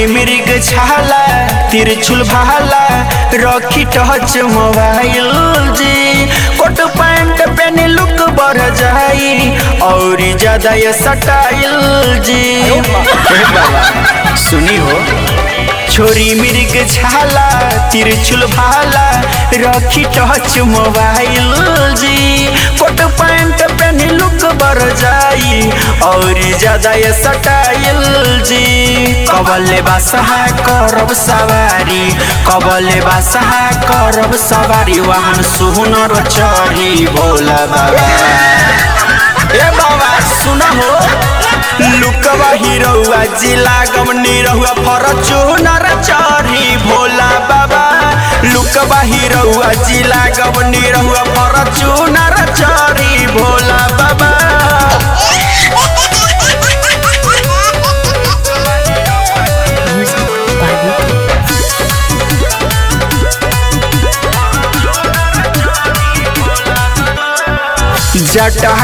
छोरी मृग छाला तिरछुल भाला रखी टच मोबाइल जी कोट पैंट पहने लुक बढ़ जाई और ज्यादा ये सटाइल जी हे बाबा सुनी हो छोरी मृग छाला तिरछुल भाला रखी टच मोबाइल जी कोट पैंट पहने लुक बढ़ जाई और ज्यादा ये सटाइल जी कबले बासहा करब सवारी कबले बासहा करब सवारी वाहन सुनर चढ़ी भोला बाबा ए बाबा सुना हो लुकवा हिरौआ जिला गमनी रहुआ फरचूनर चढ़ी भोला बाबा लुकवा हिरौआ जिला गमनी रहुआ फरचूनर चढ़ी भोला बाबा जटा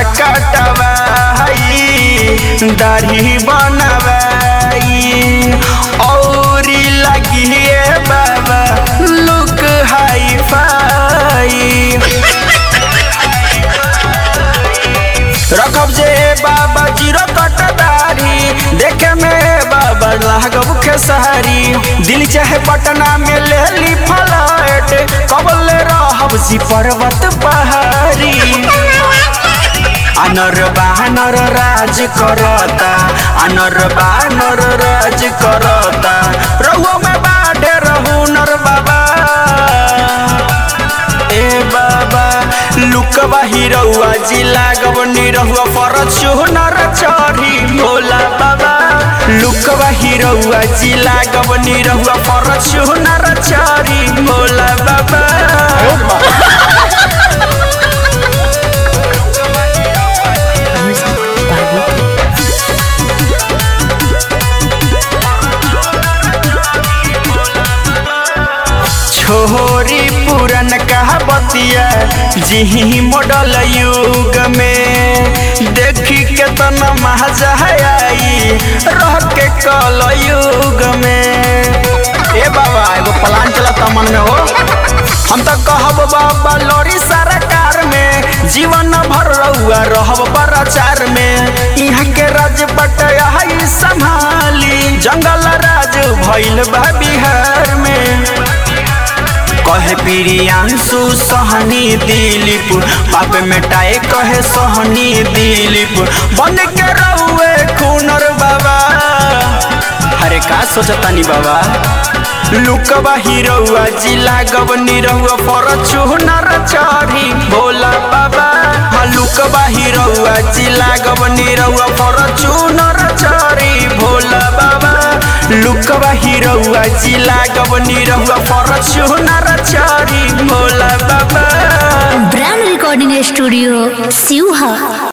कटवाई दाढ़ी बनवाई और लगिए बाबा लुक हाई फाई रखब जे बाबा जीरो कटदारी देखे में बाबा लागब खेसारी दिल चाहे पटना में ले ली फ्लाइट कबल रहब जी पर्वत पहाड़ी अनर बानर राज करता अनर बानर राज करता रहुआ में बाढ़े रहू नर बाबा ए बाबा लुकवा हिरौआ जिला गवनी रहुआ फरचूनर चढ़ी भोला बाबा लुकवा हिरौआ जिला गवनी रहुआ फरचूनर चढ़ी भोला बाबा छोरी पुरन कहावतिया जी मॉडल युग में देखी के तन मजा आई रह के कल युग में ए बाबा एगो प्लान चलता मन में हो हम तो कहब बाबा लोरी सरकार में जीवन भर रहुआ रहब प्रचार में यहाँ के राज बटया संभाली जंगल राज भइल बा बिहार में कहे प्रियांशु सहनी दिलीप पाप मिटाए कहे सहनी दिलीप बन के रहुए खूनर बाबा अरे का सोचतानी बाबा लुकवा हिरौआ जिला गवनी रहुआ फरचूनर चढ़ी भोला बाबा हाँ लुकवा हिरौआ जिला गवनी रहुआ फरचूनर चढ़ी भोला बाबा लुकवा हिरौआ जिला गवनी रहुआ फरचूनर चढ़ी भोला बाबा ब्रांड रिकॉर्डिंग स्टूडियो सिवहा